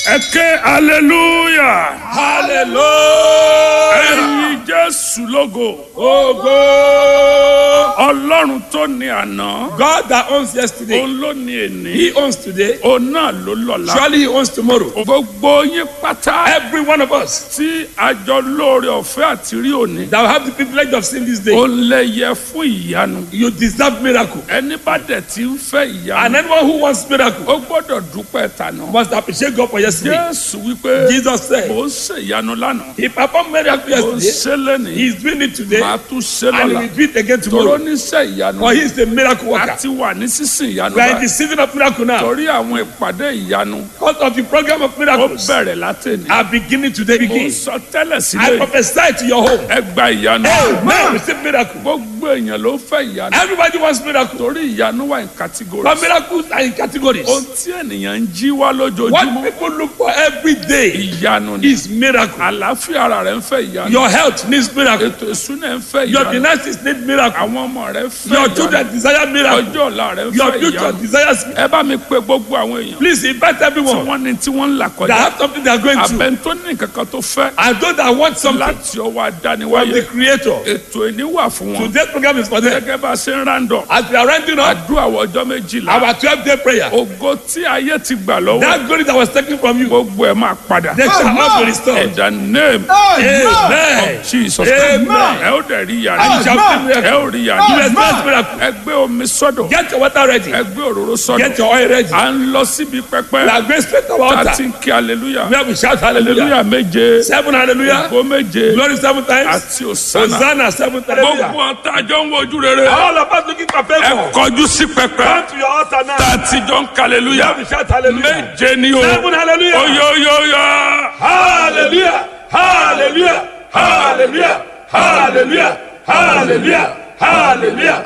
ẹ ké hallelujah hallelujah. ẹyin jésù lógo Ogo. ọlọ́run tó ní àná God that owns yesterday, òun ló ní èní He owns today. òun náà ló lọ́la Surely He owns tomorrow. gbogbo yín pátá Every one of us tí àjọ lóore ọ̀fẹ́ àti rí òní that will have the privilege of seeing this day, òun lè yẹ fún ìyanu you deserve miracle. ẹni bá dẹ̀ ti ń fẹ́ ìyanu And anyone who wants miracle ó gbọ́dọ̀ dúpẹ́ tànà must appreciate God for yesterday. jésù wípé Jesus said, mò ń ṣe ìyanu lánàá He performed miracle mò ń yesterday. ṣe lẹ́nìí He is doing it today, màá tún ṣe and He lọ́la will do it again tòró tomorrow. níṣẹ́ ìyanu For He is the miracle worker. àti wà ní sísìn ìyanu We are in the báyìí season of miracle now. torí àwọn ìpàdé ìyanu Because of the program of ó miracles bẹ̀rẹ̀ látẹ̀ni are beginning today. mo ń Begin. sọ tẹ́lẹ̀ I sílẹ̀ prophesy to your home. ẹ gba ìyanu Now receive miracle. gbogbo èèyàn ló ń fẹ́ ìyanu Everybody wants miracle. torí ìyanu wà ní category But miracles are in categories. ohun tí ènìyàn ń jí wá What lójoojúmọ́ people look for every day ìyanu ni is miracle. àlàáfíà ara rẹ̀ ń fẹ́ ìyanu Your health needs miracle. ètò ìsúná ń fẹ́ Your ìyanu finances need miracle. àwọn ọmọ rẹ̀ fẹ́ Your ìyanu children desire miracle. ọjọ́ ọ̀la rẹ̀ ń Your fẹ́ future ìyanu desires. ẹ bá mi pe gbogbo àwọn èèyàn Please invite tí everyone wọ́n ní tí wọ́n ń là that kọjá have something they are going through. abẹ́ tó ní kankan tó fẹ́ And those that want something láti ọwọ́ from adániwáyé the Creator. ètò ìní wà fún wọn Today's program is for them. gẹ́gẹ́ bá a ṣe ń rándọ̀ As we are rounding up àdúrà wọ ọjọ́ méjìlá our 12 day prayer, ògo tí ayé ti gbà lọ́wọ́ that glory that was taken from you, gbogbo ẹ̀ máa padà they shall all be restored. in the name Amen. of Jesus Amen. ẹ ó dẹ̀ rí And you yàrá shall see ẹ miracle. ó rí You yàrá experience miracle. ẹ gbé omi sọ́dọ̀ Get your water ready. ẹ gbé òróró sọ́dọ̀ Get your oil ready. à ń lọ síbi We pẹpẹ are going straight to our tá a altar. ti ń kí aleluya Where we shout hallelujah. aleluya méje Seven hallelujah. ògo méje Glory seven times. àti òsánà Hosanna seven hallelujah. gbogbo ọ̀tá àjọ ń wojú rere All of us looking for ẹ favor. kọjú sí pẹpẹ Come to your altar now. tá a ti jọ ń kí aleluya Where we shout hallelujah. méje ni o Seven hallelujah. oyoyoyo Hallelujah. Hallelujah. Hallelujah. Hallelujah. Hallelujah. Hallelujah.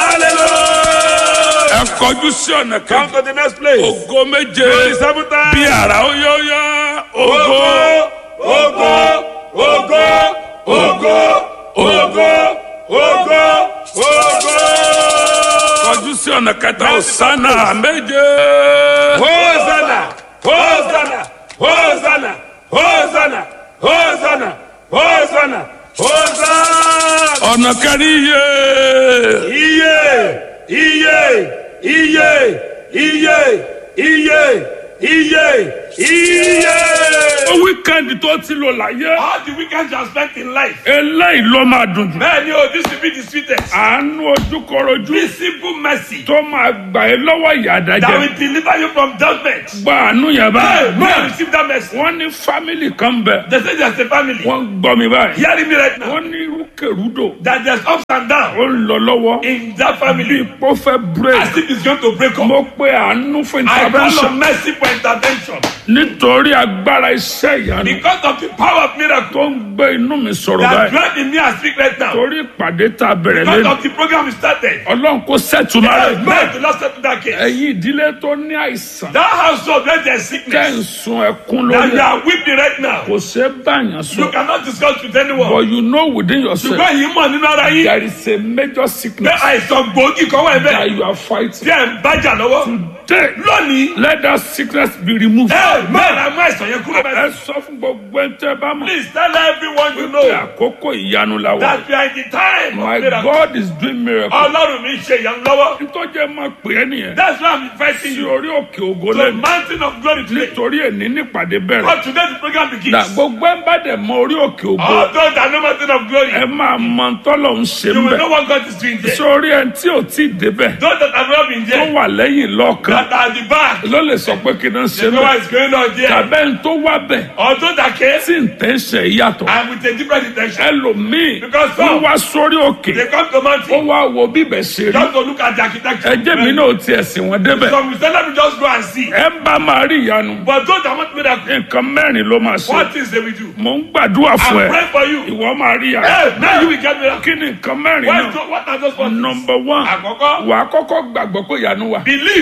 Hallelujah. ẹ kọjú sí ọ̀nà Come kejì to the next place. ògo méje Glory seven times. bí ara oyoyo ògo Ogo, ogo, ogo, ogo, ogo, ogo. kọjú sí ọ̀nà kẹta òsánà méje Hosanna, Hosanna, Hosanna, Hosanna, Hosanna, Hosanna, Hosanna. ọ̀nà kẹrin yé Iye, iye, iye, iye, iye, iye, iye. ó wíkẹ́ndì tó ti lò láyé All the weekends you have spent in life. eléyìí ló máa dùn jù Bẹ́ẹ̀ni o, this will be the sweetest. àánú ojúkọrojú This simple mercy tó máa gbà ẹ́ lọ́wọ́ ìyà that àdájẹ́ will deliver you from judgment. gba àánú yẹn Hey, báyìí man, receive that mercy. wọ́n ní fámìlì kan bẹ̀ They say there's a family. wọ́n ń gbọ́ mi báyìí Hearing me right now. wọ́n ní rúkèrúdò That there's ups and downs ó ń lọ lọ́wọ́ in that family. ipò fẹ́ break As if it's going to break up. mo pe àánú fún I call intervention on mercy for intervention. nítorí agbára iṣẹ́ ìyanu Because of the power of miracle tó ń gbé inú mi sọ̀rọ̀ that báyìí dwell in me and speak right now. torí ìpàdé tá a bẹ̀rẹ̀ Because lẹ́nu of the program we started. ọlọ́run kò sẹ́tù máa rẹ̀ Man, the last step to that case. ẹ̀yin ìdílé tó ní àìsàn That household where there's tẹ́ ń sickness. sun ẹkún That you lórí are weeping right now. kò ṣe é báyàn You sọ cannot discuss with but anyone. you know within yourself Ṣùgbọ́n yìí mọ̀ nínú ara yín. there is a major Pé sickness àìsàn gbòógì kan wà that bẹ́ẹ̀. you are fighting Tí ẹ̀ ń bájà lọ́wọ́. today Lónìí. let that sickness be removed. Ẹ mẹ́rin àmú àìsàn yẹn kúrò ẹ bẹ́ẹ̀. sọ fún gbogbo ẹni tẹ́ bá mọ̀ Please tell everyone you pé know àkókò ìyanu la wà that we are in the time my of miracle. God is doing miracle Ọlọ́run mi ṣe ìyanu lọ́wọ́. nítorí ẹ máa pè é nìyẹn That's why I'm inviting sí you orí òkè ògo to the lẹ́nu mountain of glory today. nítorí èní nípàdé bẹ̀rẹ̀ But today the program begins. na gbogbo ẹ bá dẹ̀ mọ orí òkè ògo All those that know mountain of glory, ẹ máa mọ tọ́lọ̀ ń ṣe you ń will bẹ̀ know what God is doing there. sórí ẹni tí ò tí ì débẹ̀ Those that have not been tó there, wà lẹ́yìn lọ́ọ̀kan that are at the back, ló lè sọ pé kí n ṣe they ń know bẹ̀ what is going on there. tàbẹ́ ń tó wá bẹ̀ Or those that came tí ń tẹ́ ń ṣe yàtọ̀ and with a different intention, ẹlòmíì Because wọ́n some- wá sórí òkè they come to ó mountain wá wo bíbẹ̀ ṣe rí just to look at the architecture. ẹjẹ́ mi náà ti ẹ̀sìn wọn débẹ̀ Some will say, let me just go and see. ẹ ń bá máa rí ìyanu But those that want miracle, nǹkan mẹ́rin ló máa ṣe what things they will do? mò ń gbàdúrà I'm fún ẹ praying for you. ìwọ máa rí ìyanu Hey, now you will get miracle. kí ni nǹkan mẹ́rin What, náà what are those ones? nọmba one Àkọ́kọ́, wà á kọ́kọ́ gbàgbọ́ pé ìyanu wà believe that there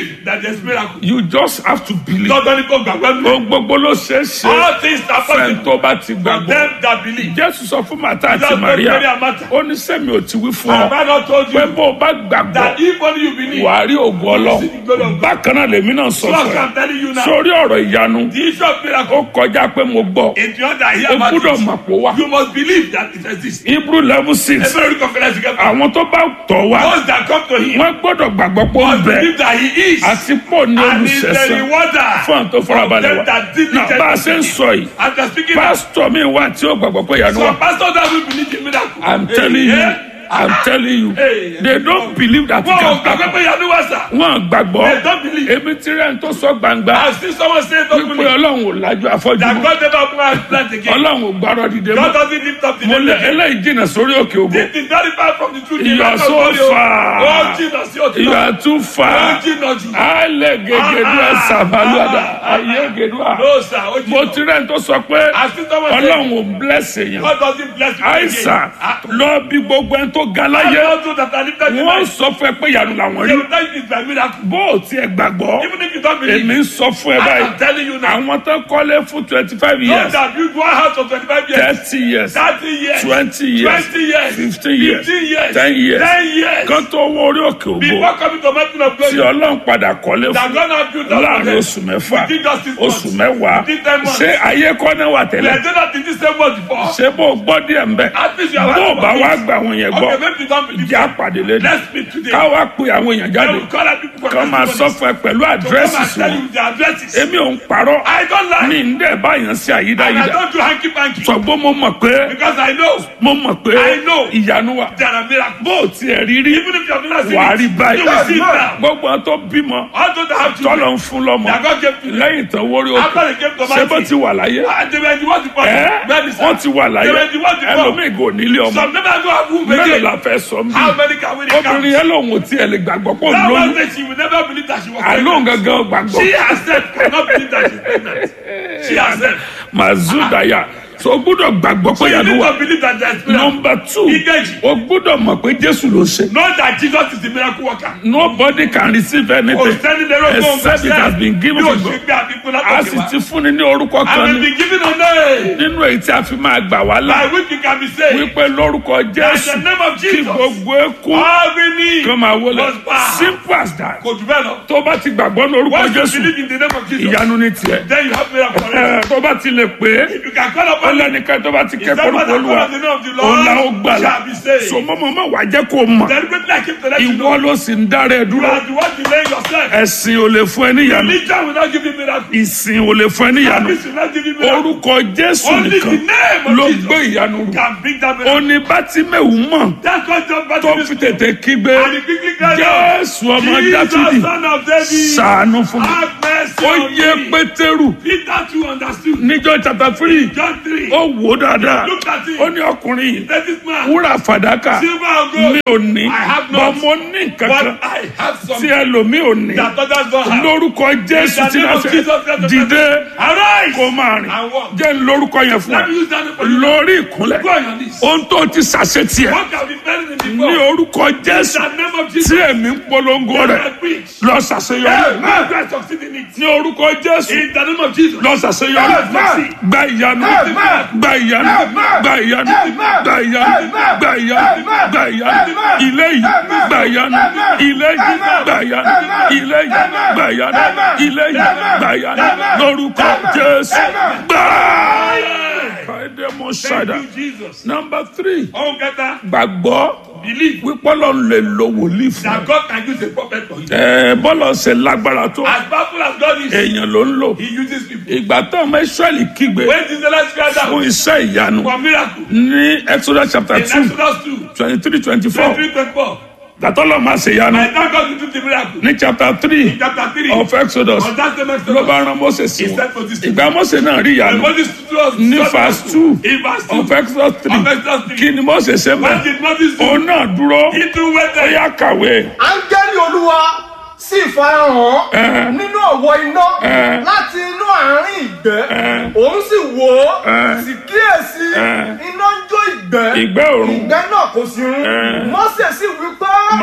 there's miracle. you just have to believe Lọ́dọ̀ ni kò gbàgbọ́ mi. ohun gbogbo ló ṣeé ṣe All things are fẹ́ni possible tó bá ti for gbàgbọ́ them that believe. jésù sọ fún màtá àti Jesus maria told Mary and Martha. ó ní sẹ́mi ò ti wí fún Have ọ I not told pé you bó o bá gbàgbọ́ that if only you believe, wàá rí ògùn ọlọ́run bákan náà lèmi náà sọ so fún ẹ I'm telling you now, sórí ọ̀rọ̀ ìyanu the issue of ó miracle, kọjá pé mo gbọ́ if you want to hear o about gbúdọ̀ it, mọ̀ pé ó wà you must believe that it exists. hebrew level six Every very confidence together. àwọn tó bá tọ̀ wá Those that come to him wọ́n gbọ́dọ̀ gbàgbọ́ pé ó ń must bẹ believe that he is àti pọ̀ ní and is the olùṣẹ̀sán rewarder fún àwọn tó farabalẹ̀ of wá them that náà bá a ṣe ń diligently sọ yìí And they're speaking now. pásítọ̀ mi wà tí ó gbàgbọ́ pé ìyanu wà Some pastors that will believe in miracle. i'm telling you i'm telling you Hey. they don't believe that it Wọ́n ò can gbàgbé happen pé yanu wá sà. wọ́n gbàgbọ́ They don't believe. èmi ti rẹ̀ ń tó sọ gbangba I see someone say don't wípé believe. ọlọ́run ò lájú afọ́jú That mọ́ God never put our plant again. ọlọ́run ò gbárọ̀ dìde God mọ́ doesn't lift up the mo name lé again. eléyìí jìnnà sórí òkè ògo This is very far from the truth. You are so far. Oh, Jesus, you're too you are too Oh, far Jesus. alẹ́ gègédúà sàbálùwàdà ayé gèdúà No, sir. Oh, mo Jesus. ti rẹ̀ ń tó sọ pé I see someone say ọlọ́run ò bless èèyàn God doesn't bless you àìsàn again. Ah, lọ bí gbogbo ẹni tó ga I láyé don't know that I lifted you. wọ́n sọ fún ẹ pé ìyanu làwọn They rí will tell you it's by miracle. bó o tiẹ̀ gbàgbọ́ Even if you don't believe. èmi ń sọ fún ẹ I báyìí am telling you now. àwọn tó kọ́lé fún twenty five Those years that build one house for 25 years. thirty years 30 years. twenty years 20 years. 15 years 15 years. 10 years 10 years. kan tó wọ orí òkè ògo Before coming to mountain of tí glory. ọlọ́run padà kọ́lé That fún God has built up for láàrin them. oṣù mẹ́fà Within just six months. oṣù mẹ́wàá Within ten months. ṣé ayé kọ́ náà wà We tẹ́lẹ̀ are doing that in this same month before. ṣé bó o gbọ́ díẹ̀ ń bẹ̀ At least you have bó o heard bá about wá it. gba àwọn yẹn gbọ́ Okay, maybe you don't believe ìjà it. pàdé lẹ́nu Let's speak today. ká wá pe àwọn èèyàn I jáde will call out people for kán máa sọ testimonies. fún ẹ pẹ̀lú Come àdírẹ́sì and tell wọn you the addresses. èmi ò ń parọ́ I don't lie. ní ń dẹ̀ báyàn sí And I àyídáyídá don't do hanky panky. ṣùgbọ́n mo mọ̀ pé Because I know mo mọ̀ pé I know. ìyanu wà there are miracles. bó o tiẹ̀ rí rí Even if you have not seen wàá it, rí báyìí you will see it now. gbogbo àwọn tó bímọ All those that have tọ́lọ̀ children, ń fún lọ́mọ that God gave to them. lẹ́yìn tán wórí After òkè they came to ṣé bó Mighty, ti wà láyé and they were the ones before. ẹ́ Where is wọ́n that? ti wà láyé They were the ones before. ẹlòmíì kò nílé ọmọ Some never go have womb mélòó again. la fẹ́ sọ mí How many can we obìnrin count? yẹn lòun ò tiẹ̀ lè gbàgbọ́ pé òun That lóyún one day she will never believe that she was àlóhùn pregnant. gangan gbàgbọ́ She herself cannot believe that she's pregnant. She herself. mazudaya so o gbúdọ̀ gbàgbọ́ pé So you ìyanu need wà to believe that there's miracle. nọmba two Ìkejì. o gbúdọ̀ mọ̀ pé jésù ló ṣe Know that Jesus is the miracle worker. nobody can receive Kò anything sẹ́ni lérò tó ń except it has been given Yóò to ṣe God pé àbíkú a látòkè sì wá. ti fúnni ní orúkọ I kan will ní be given a name nínú èyí tí a fi máa gbà wá là by which you can be saved. wípé lórúkọ In jésù the name of kí Jesus. gbogbo eku All we need kan máa wọlé was power. simple as that Kò jù bẹ́ẹ̀ lọ. tó bá ti gbàgbọ́ ní orúkọ Once you jésù believe in the name of Jesus, ìyanu ní tiẹ̀ then you have miracle already. Ẹ, tó bá ti lè pé If you can call ó upon him, lẹ́nìkan tó bá ti Is ké that korúkọ what I olúwa call on the name of the òun la ó Lord gbà là shall be saved. so mọ́mọ́ má wàá jẹ́ kó mọ̀ Deliberately I came to let you ìwọ know. ló sì ń dára ẹ You dúró are the one delaying yourself. ẹ̀sìn ò lè fún ẹ níyanu Religion will not give you miracle. ìsìn ò lè fún ẹ níyanu Service will not give you miracle. orúkọ jésù Only the nìkan name ló of Jesus gbé ìyanu rù can bring that miracle. òní bátímẹ̀wù mọ̀ That's what John tó Baptist fi tètè kígbe And he quickly cried out, jésù ọmọ dáfídì Jesus, son of David, ṣàánú fún mi have mercy ó on yé me. pétérù Peter too understood. níjọ́ chapter three John 3. ó wò ó dáadáa Look at him. ó ní ọkùnrin yìí That is man. wúrà fàdákà Silver and gold. mi ò ní I have bọ́ not. mo ní nǹkan kan But I have tí something ẹlòmíì ò ní that others don't have. lórúkọ jésù In the tí name náà of fẹ́ Jesus Christ of dìde Arise. kó máa rìn And walk. jẹ́ ń lórúkọ yẹn fún Let ẹ me use that name for you. lórí ìkúnlẹ̀ Go on your knees. ohun tó ti ṣàṣetì ẹ What have been buried in ní before? orúkọ In jésù the name of tí Jesus. èmi ń polongo Let rẹ me preach. lọ ṣàṣeyọrí May God succeed in it. ní orúkọ jésù In the name of Jesus. lọ ṣàṣeyọrí Amen. gba ìyanu Amen. gba ìyanu Amen. gba ìyanu Amen. gba ìyanu Amen. gba ìyanu Amen. gba ìyanu Amen. ilé yìí Amen. gba ìyanu Amen. ilé yìí Amen. gba ìyanu Amen. ilé yìí Amen. gba ìyanu Amen. ilé yìí Amen. gba ìyanu Amen. lórúkọ Amen. jésù Amen. gbà. Amen. Fàdémọ̀ Thank ṣàdá. you, Jesus. Number three, Oh, kẹta. gbàgbọ́ Believe wípé Ọlọ́run lè lo wòlíì fún that ẹ. God can use a prophet for you. Ẹ bọ́lọ̀ ṣe lágbára tó As powerful as God is, èèyàn ló ń lò. He uses people. Ìgbà tó ọmọ Ísírẹ́lì kígbe When did the last cry fún down iṣẹ́ ìyanu for miracle? ní Exodus chapter In two Exodus 2, twenty three twenty four 23, 24. gbàtọ́lọ́ máa ṣe ìyanu I thank God to do the miracle. ní chapter three In chapter 3, of Exodus on that same ló Exodus, bá rán Mósè sí He wọn. said for this Ìgbà Mósè náà rí and ìyanu Moses stood us ní verse two In verse 2, of Exodus three of Exodus 3, kí ni Mósè ṣe what bẹ́ẹ̀? did Moses do? Òun náà dúró He too ó waited. yá kàwé. áńgẹ́lì olúwa sì farahàn Ẹ. nínú ọ̀wọ́ iná Ẹ. láti inú àárín ìgbẹ́ Ẹ. òun sì wò ó Ẹ. sì kíyèsí Ẹ. iná ń jó ìgbẹ́ Ìgbẹ́ òrùn ìgbẹ́ náà kò sí run Ẹ. mọ́sẹ̀ sì wí pé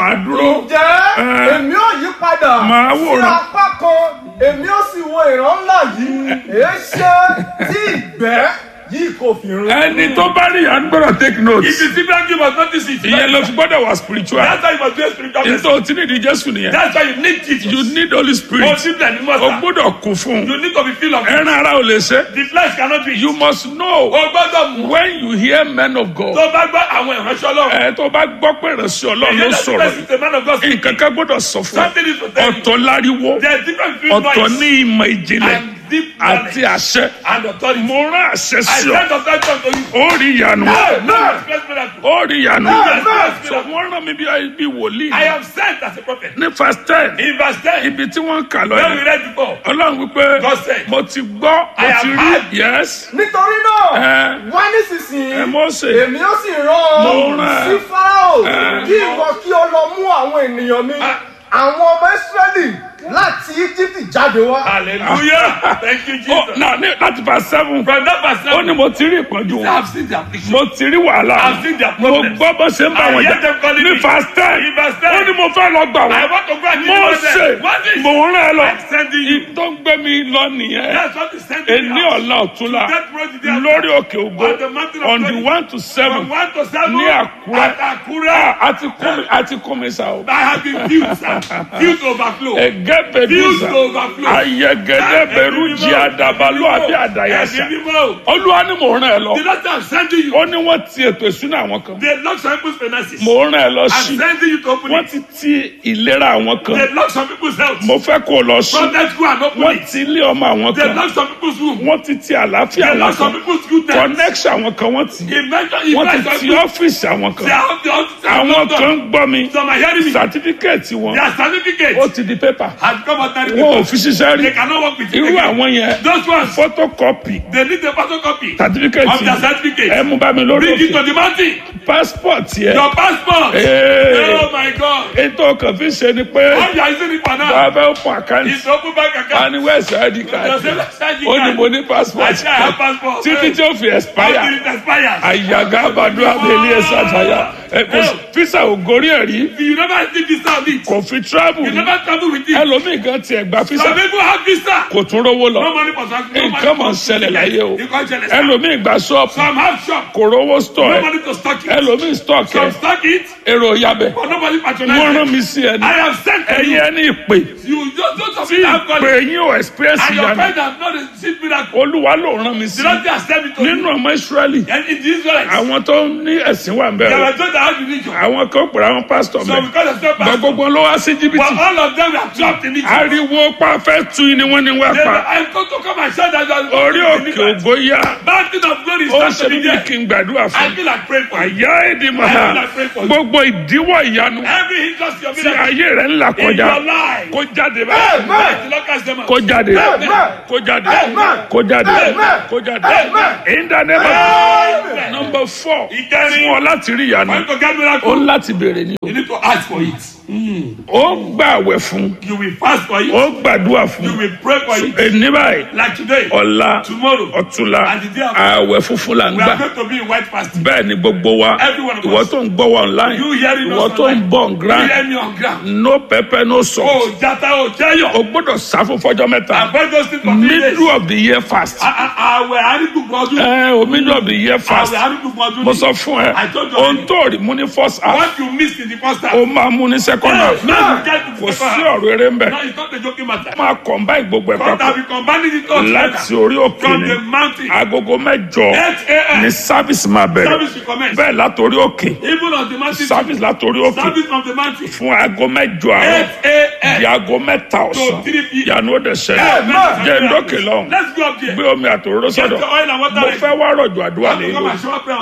màá dúró ǹjẹ́ Eh. èmi ò yí padà Màá sí wòran. apá kan èmi ò sì wo ìran ńlá yìí èé ṣe tí ìgbẹ́ yìí kò fi rún. ẹni tó bá rí ìyanu gbọ́dọ̀ take note If you see black, you must notice it. ìyẹn ló fi gbọ́dọ̀ wà spiritual That's why you must be a spiritual person. nítorí tí nídìí jésù nìyẹn That's why you need Jesus. you need holy Oh, spirit simply and you o must. gbọ́dọ̀ kún fún un You need to be filled of it. ẹran ara ò lè ṣe The flesh cannot be. you must know O gbọ́dọ̀ mú. when you hear men of God Tó bá gbọ́ àwọn ìránṣẹ́ Ọlọ́run. ẹ tó bá gbọ́ pé ìránṣẹ́ ọlọ́run ló Ìyẹn sọ̀rọ̀ that is the man of God. nǹkan kan gbọ́dọ̀ sọ fún ẹ Something is to tell you. ọ̀tọ̀ láriwo There is difference between ọ̀tọ̀ noise ní ìmọ̀ ìjìnlẹ̀ and deep àti knowledge àṣẹ and authority. mo rán àṣẹ I sí ọ send authority unto you. ó rí ìyanu No, expect miracle. ó rí ìyanu Amen. so wọ́n rán mi bí bí wòlíì I am sent as a prophet. ní verse ten In verse 10, ibi tí wọ́n ń kà lọ when we yẹn read before, ọlọ́run wípé God said, mo ti gbọ́ mo I ti have rí heard. yes nítorí náà Eh. wá nísinsìnyí ẹ Mósè èmi ó sì rán Mo ọ rán ẹ. sí fáráò Eh. kí ìwọ kí o lọ mú àwọn ènìyàn mi àwọn ọmọ ìsírẹ́lì láti íjíbítì jáde wá. Hallelujah. Thank you, ó Jesus. náà ní láti verse seven From that verse, ó ní mo ti rí ìpọ́njú I wọn have seen the affliction. mo ti rí wàhálà I've seen their mo problems. gbọ́ bó ṣe ń bá I wọn hear jà them calling ní me. verse ten In verse 10, ó ní mo fẹ́ lọ gbà I wọ́n want to go and mo deliver ṣe them. What is mo rán ẹ lọ I'm sending you? tó ń gbé mi lọ nìyẹn That's what is sending èní me out. ọ̀la ọ̀túnla That road is there. lórí òkè ògo On the mountain of on the glory. one to seven From 1 to 7 ní Àkúrẹ́ at Akure. àti kún mi àti kún mi sa o I have been filled, sir. Filled to overflow. ẹgẹ bẹdùsà Filled to overflow. ayẹgẹdẹ bẹrù jí àdàbàlú àbí àdàyàsà Ẹ̀mí mímọ́. olúwa ni mò ń rán ẹ lọ The Lord said, I'm sending you. ó ní wọ́n ti ètò ìsúná àwọn kan The Lord some people's finances. mò ń rán ẹ lọ I'm sí sending you to open wọ́n it. ti ti ìlera àwọn kan The Lord some people's health. mo fẹ́ kó o lọ sí From that go and open wọ́n it. ti ilé ọmọ àwọn The kan Lord some people's womb. wọ́n ti ti àlàáfíà The àwọn Lord some kan people's goodness. connection àwọn kan wọ́n ti He mentioned, he wọ́n ti mentioned ti people. ọ́fíìsì àwọn They kan are the officers. àwọn kan ń gbọ́ mi Some are hearing me. sàtífíkẹ́ẹ̀tì wọn Their certificate ó ti di pépà has come out that wọn ò fi ṣiṣẹ́ rí They cannot work with you irú again. àwọn yẹn Those ones, photocopy they need a photocopy of sàtífíkẹ́ẹ̀tì their certificate. ẹ mú bá mi lórí Bring it to òkè the mountain. passport yẹ Your passport. Hey. Oh my God. ètò kan fi ṣe ni pé All you are using it for now bàbá fẹ́ fún àkáǹtì is open bank account. ani wẹ́ẹ̀sì id Your card self-charging ó ní card. mo ní passport I say I have passport. títí tí ó fi expire Until it expires. àyàgá àbàdo abẹ́lé ẹ̀sà àtàyà ẹ kò sí fisa ò gorí ẹ̀ rí You never see visa on it. kò fi travel You rí never travel with it. ẹlòmíì gan tiẹ̀ gba fisa Some people have visa. kò tún rówó lọ No money for something. No money nǹkan mọ̀ ń for ṣẹlẹ̀ láyé o You can't jealous. ẹlòmíì gba ṣọ́ọ̀pù Some have shop. kò rówó store No ẹ̀ money to stock it. ẹlòmíì stock ẹ̀ Some stock it. èrò yabẹ̀ But nobody wọ́n patronize rán it. mi sí ẹni I have sent to ẹ̀yin you. ẹni ìpè You just don't tí have have ìpè calling. yín ò experience And your ìyanu friend has not received miracle. olúwa ló rán mi sí The Lord has sent it to nínú you. ọmọ israẹli And in the Israelites, àwọn tó ní ẹ̀sìn wà ń they bẹ̀rẹ̀ were told that how religion. àwọn kan pèrè àwọn pásítọ̀ So mẹ́ because of that gba pastor, gbogbo ló wá sí but jìbìtì all of them were trapped in it. ariwo pa fẹ́ tu ni wọ́n ní wá They were, pa I'm going to come and shout that you are orí òkè ògo yá Mountain of glory ó is ṣe to be bí there. kí n gbàdúrà I fún feel like praying for you. àyà èdè màá gbogbo ìdíwọ́ ìyanu Every hindrance your tí miracle ayé rẹ̀ ń là in kọjá your life. kó jáde báyìí Amen. The Lord cast them out. kó jáde Amen. kó jáde Amen. kó jáde Amen. kó jáde Amen. in the name of Amen. number four Ìkẹrin. fún ọ láti rí ìyanu For you to get ó miracle, láti béèrè ni o you need to ask for it. ó gbà àwẹ̀ fún You will fast for it. ó gbàdúrà fún You will pray for it. ẹni báyìí Like today, ọ̀la tomorrow, ọ̀túnla And the day after. àwẹ̀ funfun là ń we are gbà going to be in white fasting. bẹ́ẹ̀ ni gbogbo wa Every one of ìwọ us. tó ń gbọ́ wa online You hearing us ìwọ tó ń online. bọ̀ ń You grand hear me on ground. no pepper no salt Oh, jata, oh, jayo. o gbọ́dọ̀ sá fún fọjọ́ mẹ́ta Avoid those things for three days. middle of the year fast Àwẹ̀ àrígbùgbọ̀ ọdún. ẹ o middle of the year fast Àwẹ̀ àrígbùgbọ̀ ọdún. mo sọ fún ẹ I told you ohun already. tó rí mú ní first half What you missed in the first half. o máa mú ní second half Now you get to kò the sí second half. ọ̀rọ̀ eré ń bẹ̀ No, it's not a joking matter. máa combine gbogbo ẹ̀ God papọ̀ have been combining it all láti together. orí òkè From ni the mountain. agogo mẹ́jọ 8 a.m. ni service máa bẹ̀rẹ̀ Service will commence. bẹ́ẹ̀ látòrí òkè Even on the mountain. service látòrí òkè Service on the mountain. fún aago mẹ́jọ 8 àárọ̀ a.m. di aago mẹ́ta ọ̀sán To 3 p.m. ìyanu ó dẹ̀ ṣẹlẹ̀ Amen. jẹ́ ndókè lọ́hùn Let's go up there. gbé omi àtòróró Get sọ́dọ̀ the oil and water mo ready. fẹ́ wá rọ̀jò àdúrà Come lé and lórí show up prayer